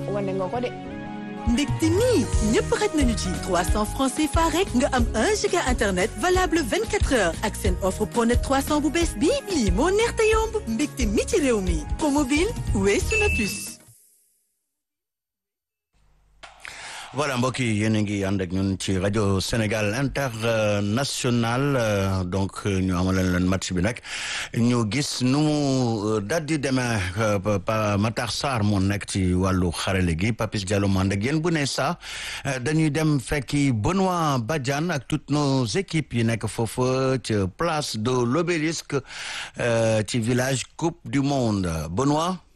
wane nga ko de. mbégte mi ñëpp xaj nañu ci 300 francs CFA rek nga am 1 giga internet valable 24 heures ak seen offre pronet 300 bu bees bii lii moo neex te yomb mbégte mi ci réew mi promobile weesu na plus. voilà mbokk yi yéen a ngi ànd ak ñun ci rajo Sénégal international donc ñu amaleen leen match bi nag ñu gis nu mu daal di demee Matar Sarr moo nekk ci wàllu xarale gi Papis Diallo mu ànd ak yéen bu ne saa dañuy dem fekki Benoît Badiane ak toutes nos équipes yi nekk foofu ci place de l'Obélisque ci village Coupe du Monde Benoît